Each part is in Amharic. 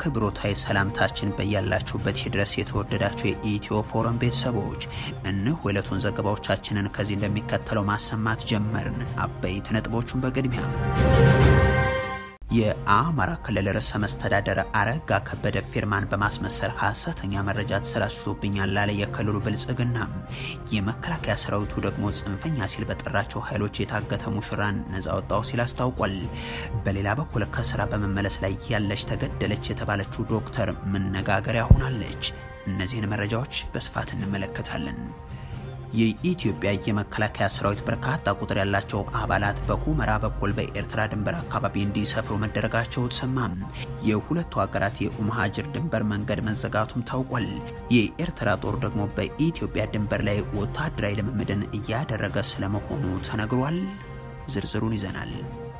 አክብሮታዊ ሰላምታችን በያላችሁበት ይድረስ። የተወደዳችሁ የኢትዮ ፎረም ቤተሰቦች እነሆ የዕለቱን ዘገባዎቻችንን ከዚህ እንደሚከተለው ማሰማት ጀመርን። አበይት ነጥቦቹን በቅድሚያ የአማራ ክልል ርዕሰ መስተዳደር አረጋ ከበደ ፊርማን በማስመሰል ሐሰተኛ መረጃ ተሰራጭቶብኛል ላለ የክልሉ ብልጽግና የመከላከያ ሰራዊቱ ደግሞ ጽንፈኛ ሲል በጠራቸው ኃይሎች የታገተ ሙሽራን ነጻ ወጣው ሲል አስታውቋል። በሌላ በኩል ከስራ በመመለስ ላይ ያለች ተገደለች የተባለችው ዶክተር መነጋገሪያ ሆናለች። እነዚህን መረጃዎች በስፋት እንመለከታለን። የኢትዮጵያ የመከላከያ ሰራዊት በርካታ ቁጥር ያላቸው አባላት በሁመራ በኩል በኤርትራ ድንበር አካባቢ እንዲሰፍሩ መደረጋቸው ተሰማም። የሁለቱ ሀገራት የኡምሃጅር ድንበር መንገድ መዘጋቱም ታውቋል። የኤርትራ ጦር ደግሞ በኢትዮጵያ ድንበር ላይ ወታደራዊ ልምምድን እያደረገ ስለመሆኑ ተነግሯል። ዝርዝሩን ይዘናል።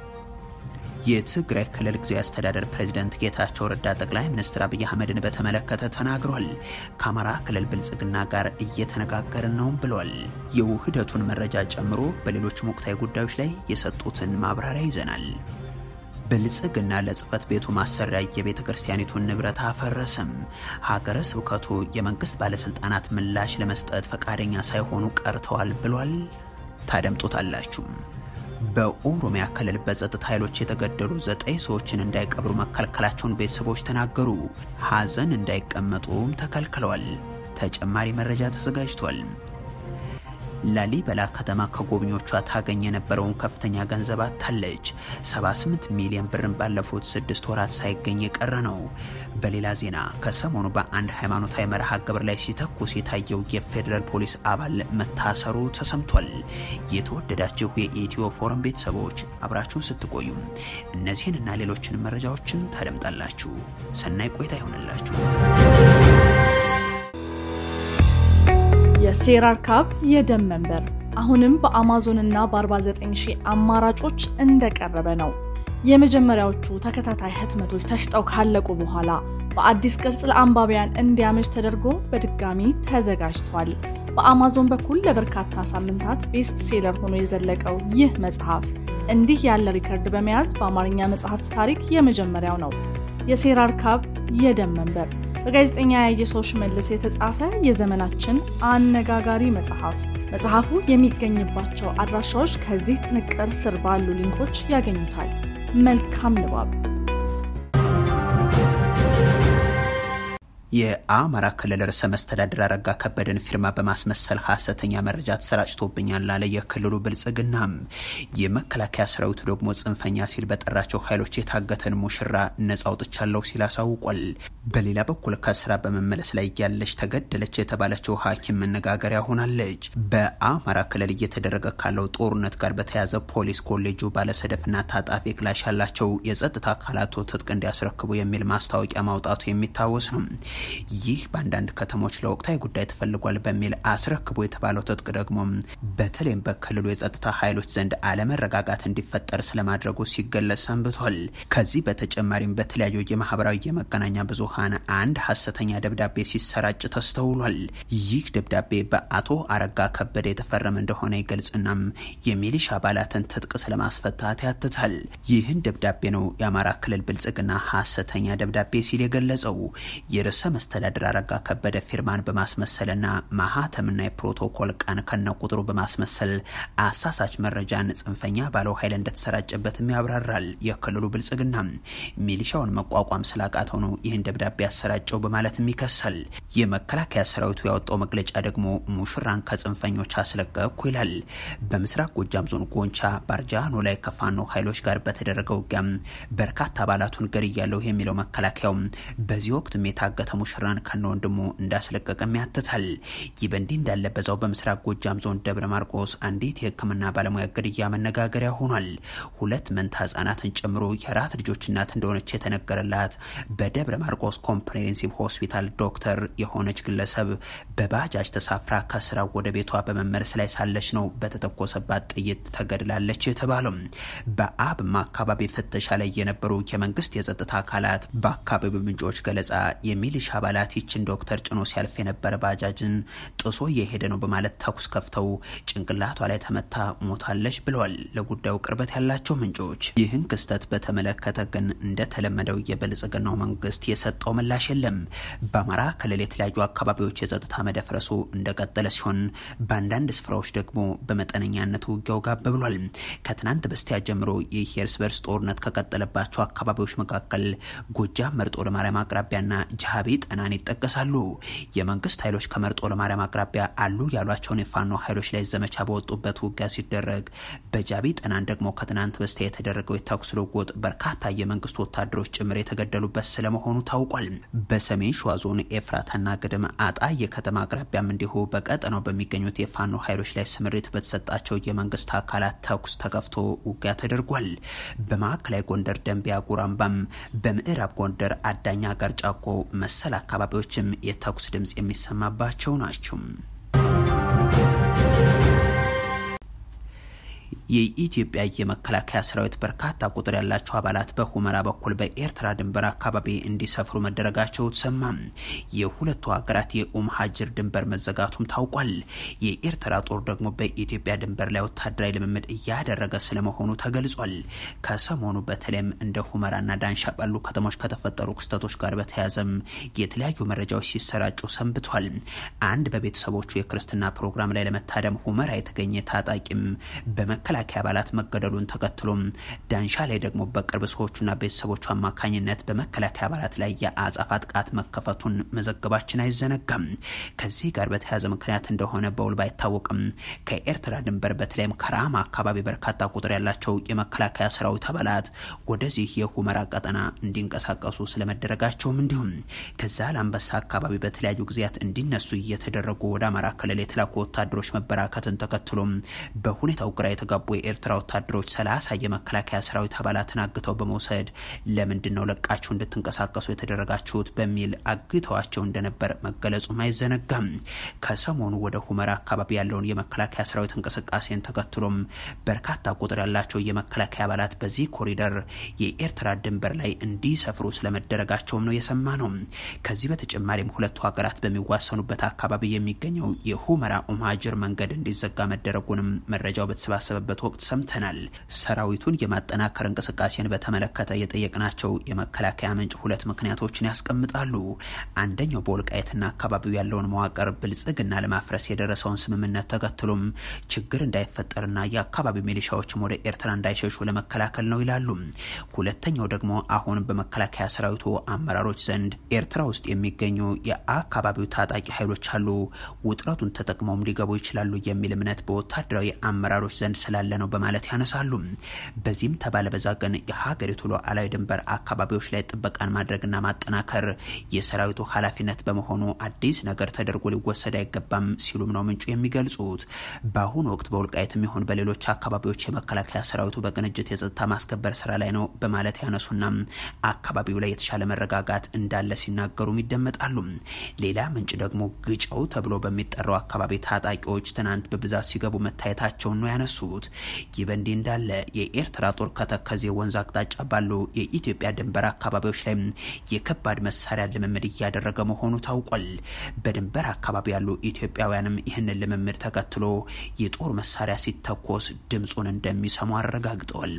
የትግራይ ክልል ጊዜያዊ አስተዳደር ፕሬዚደንት ጌታቸው ረዳ ጠቅላይ ሚኒስትር አብይ አህመድን በተመለከተ ተናግሯል። ከአማራ ክልል ብልጽግና ጋር እየተነጋገርን ነውም ብሏል። የውህደቱን መረጃ ጨምሮ በሌሎችም ወቅታዊ ጉዳዮች ላይ የሰጡትን ማብራሪያ ይዘናል። ብልጽግና ለጽህፈት ቤቱ ማሰሪያ የቤተ ክርስቲያኒቱን ንብረት አፈረሰም። ሀገረ ስብከቱ የመንግስት ባለስልጣናት ምላሽ ለመስጠት ፈቃደኛ ሳይሆኑ ቀርተዋል ብሏል። ታደምጡታላችሁ። በኦሮሚያ ክልል በጸጥታ ኃይሎች የተገደሉ ዘጠኝ ሰዎችን እንዳይቀብሩ መከልከላቸውን ቤተሰቦች ተናገሩ። ሀዘን እንዳይቀመጡም ተከልክለዋል። ተጨማሪ መረጃ ተዘጋጅቷል። ላሊበላ ከተማ ከጎብኚዎቿ ታገኝ የነበረውን ከፍተኛ ገንዘብ አታለች። 78 ሚሊዮን ብርን ባለፉት ስድስት ወራት ሳይገኝ የቀረ ነው። በሌላ ዜና ከሰሞኑ በአንድ ሃይማኖታዊ መርሃ ግብር ላይ ሲተኩስ የታየው የፌዴራል ፖሊስ አባል መታሰሩ ተሰምቷል። የተወደዳችሁ የኢትዮ ፎረም ቤተሰቦች አብራችሁን ስትቆዩ እነዚህን እና ሌሎችን መረጃዎችን ታደምጣላችሁ። ሰናይ ቆይታ ይሆንላችሁ። የሴራር ካብ የደም መንበር አሁንም በአማዞን እና በ49 ሺህ አማራጮች እንደቀረበ ነው። የመጀመሪያዎቹ ተከታታይ ህትመቶች ተሽጠው ካለቁ በኋላ በአዲስ ቅርጽ ለአንባቢያን እንዲያመች ተደርጎ በድጋሚ ተዘጋጅቷል። በአማዞን በኩል ለበርካታ ሳምንታት ቤስት ሴለር ሆኖ የዘለቀው ይህ መጽሐፍ እንዲህ ያለ ሪከርድ በመያዝ በአማርኛ መጽሐፍት ታሪክ የመጀመሪያው ነው። የሴራር ካብ የደም መንበር በጋዜጠኛ ያየሰው ሽመልስ የተጻፈ የዘመናችን አነጋጋሪ መጽሐፍ። መጽሐፉ የሚገኝባቸው አድራሻዎች ከዚህ ጥንቅር ስር ባሉ ሊንኮች ያገኙታል። መልካም ንባብ። የአማራ ክልል ርዕሰ መስተዳድር አረጋ ከበደን ፊርማ በማስመሰል ሐሰተኛ መረጃ ተሰራጭቶብኛል ላለ የክልሉ ብልጽግና የመከላከያ ሰራዊቱ ደግሞ ጽንፈኛ ሲል በጠራቸው ኃይሎች የታገተን ሙሽራ ነጻ አውጥቻለሁ ሲል አሳውቋል። በሌላ በኩል ከስራ በመመለስ ላይ ያለች ተገደለች የተባለችው ሐኪም መነጋገሪያ ሆናለች። በአማራ ክልል እየተደረገ ካለው ጦርነት ጋር በተያያዘ ፖሊስ ኮሌጁ ባለሰደፍና ታጣፊ ክላሽ ያላቸው የጸጥታ አካላቱ ትጥቅ እንዲያስረክቡ የሚል ማስታወቂያ ማውጣቱ የሚታወስ ነው። ይህ በአንዳንድ ከተሞች ለወቅታዊ ጉዳይ ተፈልጓል በሚል አስረክቦ የተባለው ትጥቅ ደግሞ በተለይም በክልሉ የጸጥታ ኃይሎች ዘንድ አለመረጋጋት እንዲፈጠር ስለማድረጉ ሲገለጽ ሰንብቷል። ከዚህ በተጨማሪም በተለያዩ የማህበራዊ የመገናኛ ብዙሃን አንድ ሀሰተኛ ደብዳቤ ሲሰራጭ ተስተውሏል። ይህ ደብዳቤ በአቶ አረጋ ከበደ የተፈረመ እንደሆነ ይገልጽናም የሚሊሻ አባላትን ትጥቅ ስለማስፈታት ያትታል። ይህን ደብዳቤ ነው የአማራ ክልል ብልጽግና ሀሰተኛ ደብዳቤ ሲል የገለጸው የርዕሰ መስተዳድር አረጋ ከበደ ፊርማን በማስመሰልና ማህተምና የፕሮቶኮል ቀን ከነ ቁጥሩ በማስመሰል አሳሳች መረጃን ጽንፈኛ ባለው ኃይል እንደተሰራጨበትም ያብራራል። የክልሉ ብልጽግና ሚሊሻውን መቋቋም ስላቃተው ነው ይህን ደብዳቤ ያሰራጨው በማለትም ይከሳል። የመከላከያ ሰራዊቱ ያወጣው መግለጫ ደግሞ ሙሽራን ከጽንፈኞች አስለቀቅኩ ይላል። በምስራቅ ጎጃም ዞን ጎንቻ ባርጃኖ ላይ ከፋኖ ኃይሎች ጋር በተደረገ ውጊያም በርካታ አባላቱን ገድያለሁ የሚለው መከላከያው በዚህ ወቅት የታገተ ሙሽራን ከነ ወንድሙ እንዳስለቀቀም ያትታል። ይህ በእንዲህ እንዳለ በዛው በምስራቅ ጎጃም ዞን ደብረ ማርቆስ አንዲት የሕክምና ባለሙያ ግድያ መነጋገሪያ ሆኗል። ሁለት መንታ ህጻናትን ጨምሮ የአራት ልጆች እናት እንደሆነች የተነገረላት በደብረ ማርቆስ ኮምፕሬሄንሲቭ ሆስፒታል ዶክተር የሆነች ግለሰብ በባጃጅ ተሳፍራ ከስራ ወደ ቤቷ በመመለስ ላይ ሳለች ነው በተተኮሰባት ጥይት ተገድላለች የተባለው። በአብማ አካባቢ ፍተሻ ላይ የነበሩ የመንግስት የጸጥታ አካላት በአካባቢው ምንጮች ገለጻ የሚሊሻ አባላት ይችን ዶክተር ጭኖ ሲያልፍ የነበረ ባጃጅን ጥሶ እየሄደ ነው በማለት ተኩስ ከፍተው ጭንቅላቷ ላይ ተመታ ሞታለች ብለዋል ለጉዳዩ ቅርበት ያላቸው ምንጮች። ይህን ክስተት በተመለከተ ግን እንደተለመደው የብልጽግናው መንግስት የሰጠው ምላሽ የለም። በአማራ ክልል የተለያዩ አካባቢዎች የጸጥታ መደፍረሱ እንደቀጠለ ሲሆን በአንዳንድ ስፍራዎች ደግሞ በመጠነኛነት ውጊያው ጋብ ብሏል። ከትናንት በስቲያ ጀምሮ ይህ የእርስ በርስ ጦርነት ከቀጠለባቸው አካባቢዎች መካከል ጎጃም መርጦ ለማርያም አቅራቢያና ጃቢ ጠናን ይጠቀሳሉ። የመንግስት ኃይሎች ከመርጦ ለማርያም አቅራቢያ አሉ ያሏቸውን የፋኖ ኃይሎች ላይ ዘመቻ በወጡበት ውጊያ ሲደረግ፣ በጃቢ ጠናን ደግሞ ከትናንት በስቲያ የተደረገው የተኩስ ልውውጥ በርካታ የመንግስት ወታደሮች ጭምር የተገደሉበት ስለመሆኑ ታውቋል። በሰሜን ሸዋ ዞን ኤፍራታና ግድም አጣዬ ከተማ አቅራቢያም እንዲሁ በቀጠናው በሚገኙት የፋኖ ኃይሎች ላይ ስምሪት በተሰጣቸው የመንግስት አካላት ተኩስ ተከፍቶ ውጊያ ተደርጓል። በማዕከላዊ ጎንደር ደንቢያ ጉራምባም፣ በምዕራብ ጎንደር አዳኛ ጋር ጫቆ መሰል አካባቢዎችም የተኩስ ድምፅ የሚሰማባቸው ናቸው። የኢትዮጵያ የመከላከያ ሰራዊት በርካታ ቁጥር ያላቸው አባላት በሁመራ በኩል በኤርትራ ድንበር አካባቢ እንዲሰፍሩ መደረጋቸው ተሰማ። የሁለቱ ሀገራት የኡም ሀጅር ድንበር መዘጋቱም ታውቋል። የኤርትራ ጦር ደግሞ በኢትዮጵያ ድንበር ላይ ወታደራዊ ልምምድ እያደረገ ስለመሆኑ ተገልጿል። ከሰሞኑ በተለይም እንደ ሁመራና ዳንሻ ባሉ ከተሞች ከተፈጠሩ ክስተቶች ጋር በተያያዘም የተለያዩ መረጃዎች ሲሰራጩ ሰንብቷል። አንድ በቤተሰቦቹ የክርስትና ፕሮግራም ላይ ለመታደም ሁመራ የተገኘ ታጣቂም በመከላከያ አባላት መገደሉን ተከትሎም ዳንሻ ላይ ደግሞ በቅርብ ሰዎቹና ቤተሰቦቹ አማካኝነት በመከላከያ አባላት ላይ የአጸፋ ጥቃት መከፈቱን መዘገባችን አይዘነጋም። ከዚህ ጋር በተያያዘ ምክንያት እንደሆነ በውል ባይታወቅም ከኤርትራ ድንበር በተለይም ከራማ አካባቢ በርካታ ቁጥር ያላቸው የመከላከያ ሰራዊት አባላት ወደዚህ የሁመራ ቀጠና እንዲንቀሳቀሱ ስለመደረጋቸውም እንዲሁም ከዛ ለአንበሳ አካባቢ በተለያዩ ጊዜያት እንዲነሱ እየተደረጉ ወደ አማራ ክልል የተላኩ ወታደሮች መበራከትን ተከትሎም በሁኔታው ግራ የተጋቡ የኤርትራ ወታደሮች ሰላሳ የመከላከያ ሰራዊት አባላትን አግተው በመውሰድ ለምንድን ነው ለቃችሁ እንድትንቀሳቀሱ የተደረጋችሁት በሚል አግተዋቸው እንደነበር መገለጹም አይዘነጋም። ከሰሞኑ ወደ ሁመራ አካባቢ ያለውን የመከላከያ ሰራዊት እንቅስቃሴን ተከትሎም በርካታ ቁጥር ያላቸው የመከላከያ አባላት በዚህ ኮሪደር የኤርትራ ድንበር ላይ እንዲሰፍሩ ስለመደረጋቸውም ነው የሰማ ነው። ከዚህ በተጨማሪም ሁለቱ ሀገራት በሚዋሰኑበት አካባቢ የሚገኘው የሁመራ ኡምሃጅር መንገድ እንዲዘጋ መደረጉንም መረጃው በተሰባሰበበት ወቅት ሰምተናል። ሰራዊቱን የማጠናከር እንቅስቃሴን በተመለከተ የጠየቅናቸው የመከላከያ ምንጭ ሁለት ምክንያቶችን ያስቀምጣሉ። አንደኛው በወልቃየትና አካባቢው ያለውን መዋቅር ብልጽግና ለማፍረስ የደረሰውን ስምምነት ተከትሎም ችግር እንዳይፈጠርና የአካባቢው ሚሊሻዎችም ወደ ኤርትራ እንዳይሸሹ ለመከላከል ነው ይላሉ። ሁለተኛው ደግሞ አሁን በመከላከያ ሰራዊቱ አመራሮች ዘንድ ኤርትራ ውስጥ የሚገኙ የአካባቢው ታጣቂ ኃይሎች አሉ፣ ውጥረቱን ተጠቅመውም ሊገቡ ይችላሉ የሚል እምነት በወታደራዊ አመራሮች ዘንድ ስላለ ነው በማለት ያነሳሉ። በዚህም ተባለ በዛ ግን የሀገሪቱ ሉዓላዊ ድንበር አካባቢዎች ላይ ጥበቃን ማድረግና ማጠናከር የሰራዊቱ ኃላፊነት በመሆኑ አዲስ ነገር ተደርጎ ሊወሰድ አይገባም ሲሉም ነው ምንጩ የሚገልጹት። በአሁኑ ወቅት በወልቃይትም ይሁን በሌሎች አካባቢዎች የመከላከያ ሰራዊቱ በቅንጅት የጸጥታ ማስከበር ስራ ላይ ነው በማለት ያነሱና አካባቢው ላይ የተሻለ መረጋጋት እንዳለ ሲናገሩም ይደመጣሉ። ሌላ ምንጭ ደግሞ ግጨው ተብሎ በሚጠራው አካባቢ ታጣቂዎች ትናንት በብዛት ሲገቡ መታየታቸውን ነው ያነሱት። ይህ በእንዲህ እንዳለ የኤርትራ ጦር ከተከዜ ወንዝ አቅጣጫ ባሉ የኢትዮጵያ ድንበር አካባቢዎች ላይ የከባድ መሳሪያ ልምምድ እያደረገ መሆኑ ታውቋል። በድንበር አካባቢ ያሉ ኢትዮጵያውያንም ይህንን ልምምድ ተከትሎ የጦር መሳሪያ ሲተኮስ ድምፁን እንደሚሰሙ አረጋግጠዋል።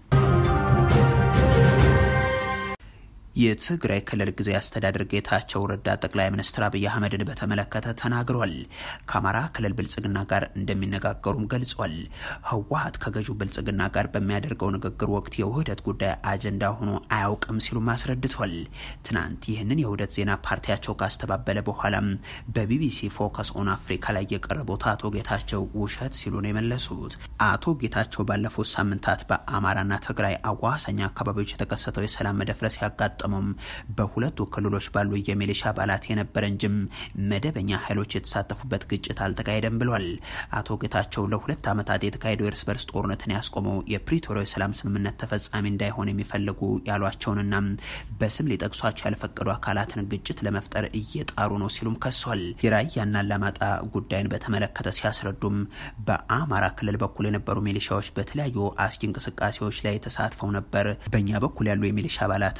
የትግራይ ክልል ጊዜያዊ አስተዳደር ጌታቸው ረዳ ጠቅላይ ሚኒስትር አብይ አህመድን በተመለከተ ተናግሯል። ከአማራ ክልል ብልጽግና ጋር እንደሚነጋገሩም ገልጿል። ህወሀት ከገዢው ብልጽግና ጋር በሚያደርገው ንግግር ወቅት የውህደት ጉዳይ አጀንዳ ሆኖ አያውቅም ሲሉም አስረድቷል። ትናንት ይህንን የውህደት ዜና ፓርቲያቸው ካስተባበለ በኋላም በቢቢሲ ፎከስ ኦን አፍሪካ ላይ የቀረቡት አቶ ጌታቸው ውሸት ሲሉ ነው የመለሱት። አቶ ጌታቸው ባለፉት ሳምንታት በአማራና ትግራይ አዋሳኝ አካባቢዎች የተከሰተው የሰላም መደፍረስ ያጋጠመውም በሁለቱ ክልሎች ባሉ የሚሊሻ አባላት የነበረ እንጂም መደበኛ ኃይሎች የተሳተፉበት ግጭት አልተካሄደም ብሏል። አቶ ጌታቸው ለሁለት ዓመታት የተካሄደው የእርስ በርስ ጦርነትን ያስቆመው የፕሪቶሪያ የሰላም ስምምነት ተፈጻሚ እንዳይሆን የሚፈልጉ ያሏቸውንና በስም ሊጠቅሷቸው ያልፈቀዱ አካላትን ግጭት ለመፍጠር እየጣሩ ነው ሲሉም ከሷል። የራያና አላማጣ ጉዳይን በተመለከተ ሲያስረዱም በአማራ ክልል በኩል የነበሩ ሚሊሻዎች በተለያዩ አስጊ እንቅስቃሴዎች ላይ ተሳትፈው ነበር። በእኛ በኩል ያሉ የሚሊሻ አባላትም ለዚህ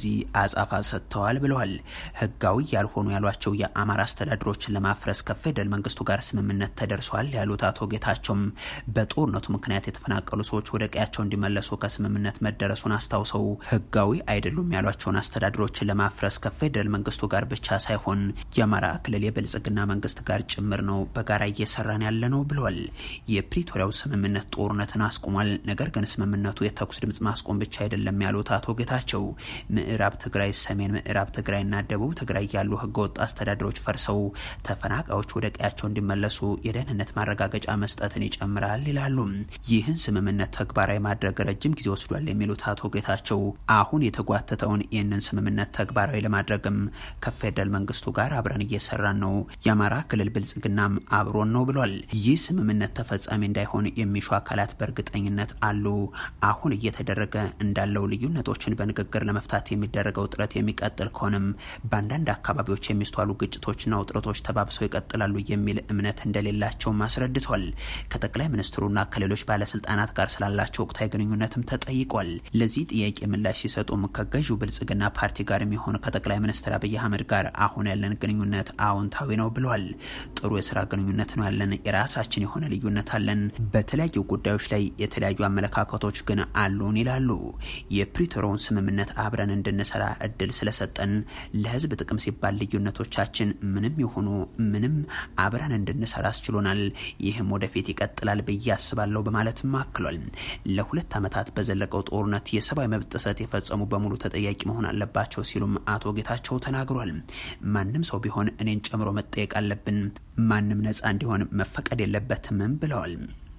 ለዚህ አጻፋ ሰጥተዋል ብለዋል። ህጋዊ ያልሆኑ ያሏቸው የአማራ አስተዳደሮችን ለማፍረስ ከፌደራል መንግስቱ ጋር ስምምነት ተደርሷል ያሉት አቶ ጌታቸውም በጦርነቱ ምክንያት የተፈናቀሉ ሰዎች ወደ ቀያቸው እንዲመለሱ ከስምምነት መደረሱን አስታውሰው ህጋዊ አይደሉም ያሏቸውን አስተዳደሮችን ለማፍረስ ከፌደራል መንግስቱ ጋር ብቻ ሳይሆን የአማራ ክልል የብልጽግና መንግስት ጋር ጭምር ነው በጋራ እየሰራን ያለ ነው ብለዋል። የፕሪቶሪያው ስምምነት ጦርነትን አስቁሟል። ነገር ግን ስምምነቱ የተኩስ ድምጽ ማስቆም ብቻ አይደለም ያሉት አቶ ጌታቸው ምዕራብ ትግራይ፣ ሰሜን ምዕራብ ትግራይና ደቡብ ትግራይ ያሉ ህገወጥ አስተዳደሮች ፈርሰው ተፈናቃዮች ወደ ቀያቸው እንዲመለሱ የደህንነት ማረጋገጫ መስጠትን ይጨምራል ይላሉ። ይህን ስምምነት ተግባራዊ ማድረግ ረጅም ጊዜ ወስዷል የሚሉት አቶ ጌታቸው አሁን የተጓተተውን ይህንን ስምምነት ተግባራዊ ለማድረግም ከፌደራል መንግስቱ ጋር አብረን እየሰራን ነው፣ የአማራ ክልል ብልጽግናም አብሮን ነው ብሏል። ይህ ስምምነት ተፈጻሚ እንዳይሆን የሚሹ አካላት በእርግጠኝነት አሉ። አሁን እየተደረገ እንዳለው ልዩነቶችን በንግግር ለመፍታት የሚደረገው ጥረት የሚቀጥል ከሆነም በአንዳንድ አካባቢዎች የሚስተዋሉ ግጭቶችና ውጥረቶች ተባብሰው ይቀጥላሉ የሚል እምነት እንደሌላቸውም አስረድቷል። ከጠቅላይ ሚኒስትሩና ከሌሎች ባለስልጣናት ጋር ስላላቸው ወቅታዊ ግንኙነትም ተጠይቋል። ለዚህ ጥያቄ ምላሽ ሲሰጡም ከገዢው ብልጽግና ፓርቲ ጋር የሚሆን ከጠቅላይ ሚኒስትር አብይ አህመድ ጋር አሁን ያለን ግንኙነት አዎንታዊ ነው ብሏል። ጥሩ የስራ ግንኙነት ነው ያለን፣ የራሳችን የሆነ ልዩነት አለን። በተለያዩ ጉዳዮች ላይ የተለያዩ አመለካከቶች ግን አሉን ይላሉ። የፕሪቶሪያውን ስምምነት አብረን እንድንሰራ እድል ስለሰጠን ለህዝብ ጥቅም ሲባል ልዩነቶቻችን ምንም የሆኑ ምንም አብረን እንድንሰራ አስችሎናል። ይህም ወደፊት ይቀጥላል ብዬ አስባለሁ በማለትም አክሏል። ለሁለት ዓመታት በዘለቀው ጦርነት የሰብአዊ መብት ጥሰት የፈጸሙ በሙሉ ተጠያቂ መሆን አለባቸው ሲሉም አቶ ጌታቸው ተናግሯል። ማንም ሰው ቢሆን እኔን ጨምሮ መጠየቅ አለብን። ማንም ነፃ እንዲሆን መፈቀድ የለበትምም ብለዋል።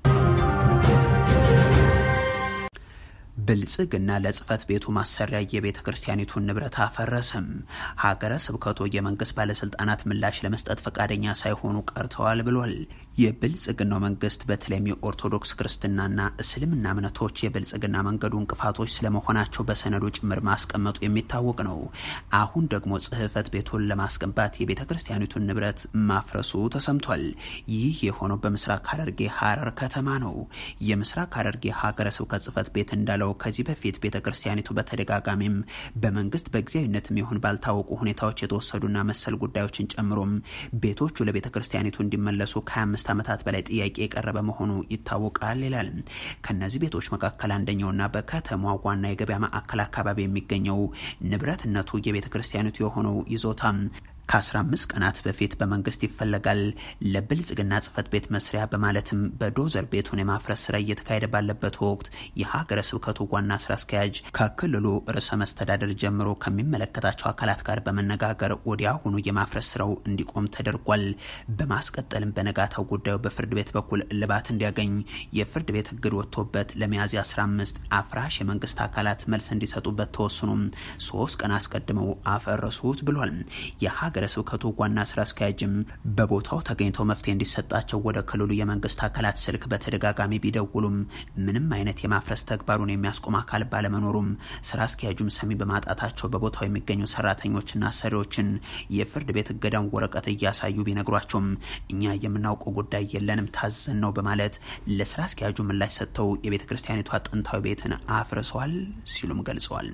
ብልጽግና ለጽህፈት ቤቱ ማሰሪያ የቤተ ክርስቲያኒቱን ንብረት አፈረሰም። ሀገረ ስብከቱ የመንግስት ባለስልጣናት ምላሽ ለመስጠት ፈቃደኛ ሳይሆኑ ቀርተዋል ብሏል። የብልጽግናው መንግስት በተለይም የኦርቶዶክስ ክርስትናና እስልምና እምነቶች የብልጽግና መንገዱ እንቅፋቶች ስለመሆናቸው በሰነዱ ጭምር ማስቀመጡ የሚታወቅ ነው። አሁን ደግሞ ጽህፈት ቤቱን ለማስገንባት የቤተ ክርስቲያኒቱን ንብረት ማፍረሱ ተሰምቷል። ይህ የሆነው በምስራቅ ሐረርጌ ሀረር ከተማ ነው። የምስራቅ ሐረርጌ ሀገረ ስብከት ጽህፈት ቤት እንዳለው ከዚህ በፊት ቤተ ክርስቲያኒቱ በተደጋጋሚም በመንግስት በጊዜያዊነትም ይሁን ባልታወቁ ሁኔታዎች የተወሰዱና መሰል ጉዳዮችን ጨምሮም ቤቶቹ ለቤተ ክርስቲያኒቱ እንዲመለሱ ከ25 ዓመታት በላይ ጥያቄ የቀረበ መሆኑ ይታወቃል ይላል። ከነዚህ ቤቶች መካከል አንደኛውና በከተማ ዋና የገበያ ማዕከል አካባቢ የሚገኘው ንብረትነቱ የቤተ ክርስቲያኒቱ የሆነው ይዞታ ከ15 ቀናት በፊት በመንግስት ይፈለጋል ለብልጽግና ጽህፈት ቤት መስሪያ በማለትም በዶዘር ቤቱን የማፍረስ ስራ እየተካሄደ ባለበት ወቅት የሀገረ ስብከቱ ዋና ስራ አስኪያጅ ከክልሉ ርዕሰ መስተዳደር ጀምሮ ከሚመለከታቸው አካላት ጋር በመነጋገር ወዲያውኑ የማፍረስ ስራው እንዲቆም ተደርጓል። በማስቀጠልም በነጋታው ጉዳዩ በፍርድ ቤት በኩል እልባት እንዲያገኝ የፍርድ ቤት እግድ ወጥቶበት ለሚያዝያ 15 አፍራሽ የመንግስት አካላት መልስ እንዲሰጡበት ተወስኖም ሶስት ቀን አስቀድመው አፈረሱት ብሏል። የሀገረ ስብከቱ ዋና ስራ አስኪያጅም በቦታው ተገኝተው መፍትሄ እንዲሰጣቸው ወደ ክልሉ የመንግስት አካላት ስልክ በተደጋጋሚ ቢደውሉም ምንም አይነት የማፍረስ ተግባሩን የሚያስቆም አካል ባለመኖሩም ስራ አስኪያጁም ሰሚ በማጣታቸው በቦታው የሚገኙ ሰራተኞችና ሰሪዎችን የፍርድ ቤት እገዳን ወረቀት እያሳዩ ቢነግሯቸውም እኛ የምናውቀው ጉዳይ የለንም ታዘን ነው በማለት ለስራ አስኪያጁ ምላሽ ሰጥተው የቤተ ክርስቲያኒቷ ጥንታዊ ቤትን አፍርሰዋል ሲሉም ገልጸዋል።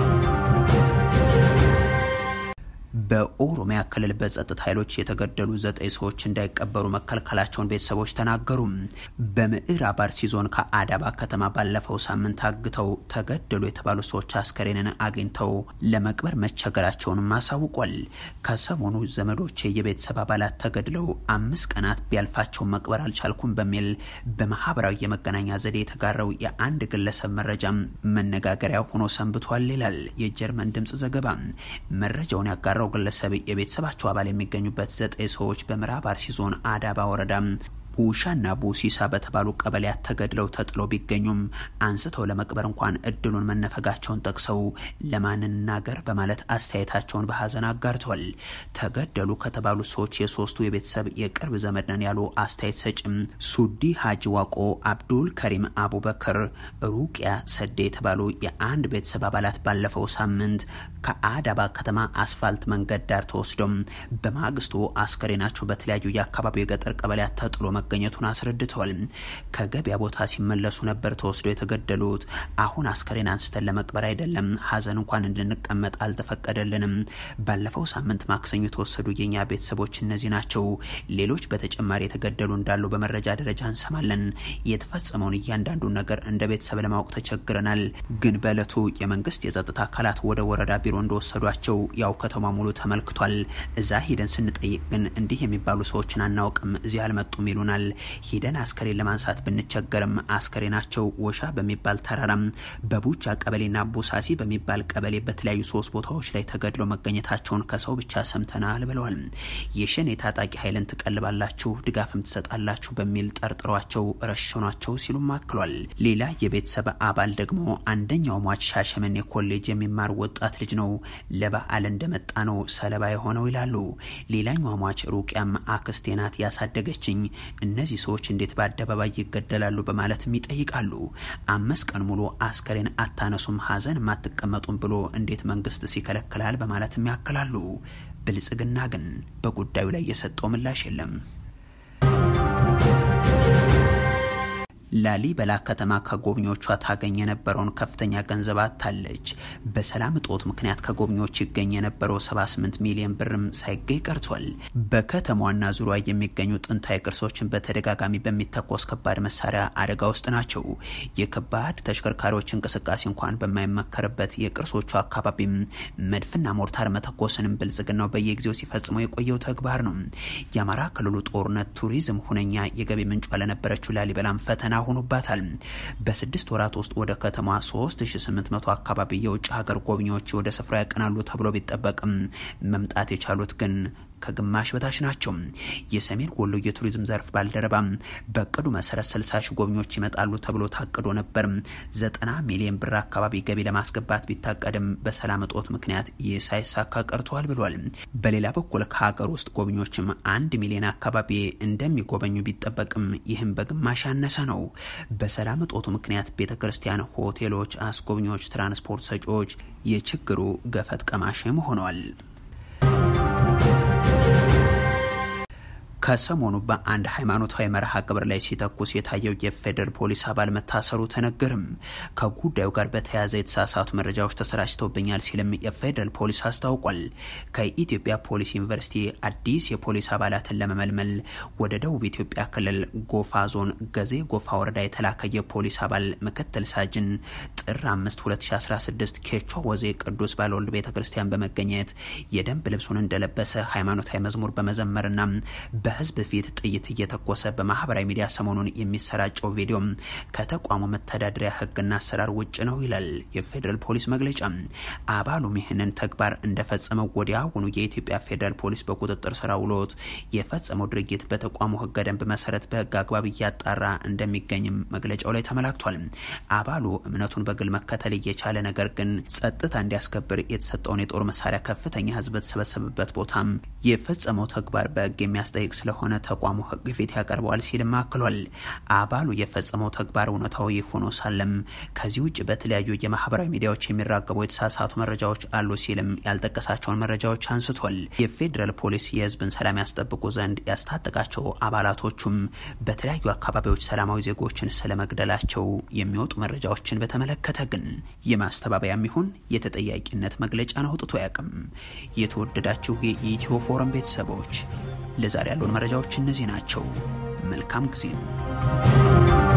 በኦሮሚያ ክልል በጸጥታ ኃይሎች የተገደሉ ዘጠኝ ሰዎች እንዳይቀበሩ መከልከላቸውን ቤተሰቦች ተናገሩ። በምዕራብ አርሲ ዞን ከአዳባ ከተማ ባለፈው ሳምንት አግተው ተገደሉ የተባሉ ሰዎች አስከሬንን አግኝተው ለመቅበር መቸገራቸውንም አሳውቋል። ከሰሞኑ ዘመዶቼ የቤተሰብ አባላት ተገድለው አምስት ቀናት ቢያልፋቸው መቅበር አልቻልኩም በሚል በማህበራዊ የመገናኛ ዘዴ የተጋራው የአንድ ግለሰብ መረጃም መነጋገሪያ ሆኖ ሰንብቷል ይላል የጀርመን ድምጽ ዘገባ። መረጃውን ያጋራው ግለሰብ የቤተሰባቸው አባል የሚገኙበት ዘጠኝ ሰዎች በምዕራብ አርሲ ዞን አዳባ ወረዳ ውሻና ቡሲሳ በተባሉ ቀበሌያት ተገድለው ተጥለው ቢገኙም አንስተው ለመቅበር እንኳን እድሉን መነፈጋቸውን ጠቅሰው ለማን እንናገር በማለት አስተያየታቸውን በሀዘን አጋርተዋል። ተገደሉ ከተባሉ ሰዎች የሶስቱ የቤተሰብ የቅርብ ዘመድ ነን ያሉ አስተያየት ሰጭም ሱዲ ሀጂ ዋቆ፣ አብዱል ከሪም አቡበክር፣ ሩቅያ ሰዴ የተባሉ የአንድ ቤተሰብ አባላት ባለፈው ሳምንት ከአዳባ ከተማ አስፋልት መንገድ ዳር ተወስዶም በማግስቱ አስከሬናቸው በተለያዩ የአካባቢው የገጠር ቀበሌያት ተጥሎ መገኘቱን አስረድተዋል። ከገበያ ቦታ ሲመለሱ ነበር ተወስደው የተገደሉት። አሁን አስከሬን አንስተን ለመቅበር አይደለም፣ ሀዘን እንኳን እንድንቀመጥ አልተፈቀደልንም። ባለፈው ሳምንት ማክሰኞ የተወሰዱ የኛ ቤተሰቦች እነዚህ ናቸው። ሌሎች በተጨማሪ የተገደሉ እንዳሉ በመረጃ ደረጃ እንሰማለን። የተፈጸመውን እያንዳንዱን ነገር እንደ ቤተሰብ ለማወቅ ተቸግረናል። ግን በእለቱ የመንግስት የጸጥታ አካላት ወደ ወረዳ ቢሮ እንደወሰዷቸው ያው ከተማ ሙሉ ተመልክቷል። እዛ ሂደን ስንጠይቅ ግን እንዲህ የሚባሉ ሰዎችን አናውቅም፣ እዚህ አልመጡም ይሉናል። ሂደን አስከሬን ለማንሳት ብንቸገርም አስከሬናቸው ወሻ በሚባል ተራራም በቡቻ ቀበሌና ቡሳሲ በሚባል ቀበሌ በተለያዩ ሶስት ቦታዎች ላይ ተገድሎ መገኘታቸውን ከሰው ብቻ ሰምተናል ብለዋል። የሸኔ ታጣቂ ኃይልን ትቀልባላችሁ፣ ድጋፍም ትሰጣላችሁ በሚል ጠርጥሯቸው ረሽኗቸው ሲሉም አክሏል። ሌላ የቤተሰብ አባል ደግሞ አንደኛው ሟች ሻሸመኔ ኮሌጅ የሚማር ወጣት ልጅ ነው። ለበዓል እንደመጣ ነው ሰለባ የሆነው ይላሉ። ሌላኛው ሟች ሩቅያም አክስቴ ናት ያሳደገችኝ። እነዚህ ሰዎች እንዴት በአደባባይ ይገደላሉ በማለትም ይጠይቃሉ። አምስት ቀን ሙሉ አስከሬን አታነሱም፣ ሀዘን አትቀመጡም ብሎ እንዴት መንግስት ሲከለክላል በማለትም ያክላሉ። ብልጽግና ግን በጉዳዩ ላይ የሰጠው ምላሽ የለም። ላሊበላ ከተማ ከጎብኚዎቿ ታገኝ የነበረውን ከፍተኛ ገንዘብ አታለች። በሰላም እጦት ምክንያት ከጎብኚዎች ይገኝ የነበረው 78 ሚሊዮን ብርም ሳይገኝ ቀርቷል። በከተማዋና ዙሪያ የሚገኙ ጥንታዊ ቅርሶችን በተደጋጋሚ በሚተኮስ ከባድ መሳሪያ አደጋ ውስጥ ናቸው። የከባድ ተሽከርካሪዎች እንቅስቃሴ እንኳን በማይመከርበት የቅርሶቹ አካባቢም መድፍና ሞርታር መተኮስንም ብልጽግናው በየጊዜው ሲፈጽመው የቆየው ተግባር ነው። የአማራ ክልሉ ጦርነት ቱሪዝም ሁነኛ የገቢ ምንጯ ለነበረችው ላሊበላም ፈተና ሆኖባታል። በስድስት ወራት ውስጥ ወደ ከተማ 3800 አካባቢ የውጭ ሀገር ጎብኚዎች ወደ ስፍራ ያቀናሉ ተብሎ ቢጠበቅም መምጣት የቻሉት ግን ከግማሽ በታች ናቸው። የሰሜን ወሎ የቱሪዝም ዘርፍ ባልደረባ በእቅዱ መሰረት 60 ሺህ ጎብኚዎች ይመጣሉ ተብሎ ታቅዶ ነበር። 90 ሚሊዮን ብር አካባቢ ገቢ ለማስገባት ቢታቀድም በሰላም እጦት ምክንያት ይህ ሳይሳካ ቀርቷል ብሏል። በሌላ በኩል ከሀገር ውስጥ ጎብኚዎችም አንድ ሚሊዮን አካባቢ እንደሚጎበኙ ቢጠበቅም ይህም በግማሽ ያነሰ ነው። በሰላም እጦቱ ምክንያት ቤተ ክርስቲያን፣ ሆቴሎች፣ አስጎብኚዎች፣ ትራንስፖርት ሰጪዎች የችግሩ ገፈት ቀማሽም ሆነዋል። ከሰሞኑ በአንድ ሃይማኖታዊ መርሃ ግብር ላይ ሲተኩስ የታየው የፌዴራል ፖሊስ አባል መታሰሩ ተነገርም። ከጉዳዩ ጋር በተያያዘ የተሳሳቱ መረጃዎች ተሰራጭተውብኛል ሲልም የፌዴራል ፖሊስ አስታውቋል። ከኢትዮጵያ ፖሊስ ዩኒቨርሲቲ አዲስ የፖሊስ አባላትን ለመመልመል ወደ ደቡብ ኢትዮጵያ ክልል ጎፋ ዞን ገዜ ጎፋ ወረዳ የተላከ የፖሊስ አባል ምክትል ሳጅን ጥር 5 2016 ኬቾ ወዜ ቅዱስ ባለወልድ ቤተ ክርስቲያን በመገኘት የደንብ ልብሱን እንደለበሰ ሃይማኖታዊ መዝሙር በመዘመርና በህዝብ ፊት ጥይት እየተኮሰ በማህበራዊ ሚዲያ ሰሞኑን የሚሰራጨው ቪዲዮ ከተቋሙ መተዳደሪያ ህግና አሰራር ውጭ ነው ይላል የፌዴራል ፖሊስ መግለጫ። አባሉም ይህንን ተግባር እንደፈጸመው ወዲያውኑ የኢትዮጵያ ፌዴራል ፖሊስ በቁጥጥር ስር ውሎት የፈጸመው ድርጊት በተቋሙ ህገ ደንብ መሰረት በህግ አግባብ እያጣራ እንደሚገኝም መግለጫው ላይ ተመላክቷል። አባሉ እምነቱን በግል መከተል እየቻለ ነገር ግን ጸጥታ እንዲያስከብር የተሰጠውን የጦር መሳሪያ ከፍተኛ ህዝብ በተሰበሰበበት ቦታም የፈጸመው ተግባር በህግ የሚያስጠይቅ ስለሆነ ተቋሙ ህግ ፊት ያቀርበዋል ሲልም አክሏል። አባሉ የፈጸመው ተግባር እውነታዊ ሆኖ ሳለም ከዚህ ውጭ በተለያዩ የማህበራዊ ሚዲያዎች የሚራገቡ የተሳሳቱ መረጃዎች አሉ ሲልም ያልጠቀሳቸውን መረጃዎች አንስቷል። የፌዴራል ፖሊስ የህዝብን ሰላም ያስጠብቁ ዘንድ ያስታጠቃቸው አባላቶቹም በተለያዩ አካባቢዎች ሰላማዊ ዜጎችን ስለመግደላቸው የሚወጡ መረጃዎችን በተመለከተ ግን የማስተባበያም ይሁን የተጠያቂነት መግለጫን አውጥቶ አያውቅም። የተወደዳችሁ የኢትዮ ፎረም ቤተሰቦች ለዛሬ ያሉን መረጃዎች እነዚህ ናቸው። መልካም ጊዜ ነው።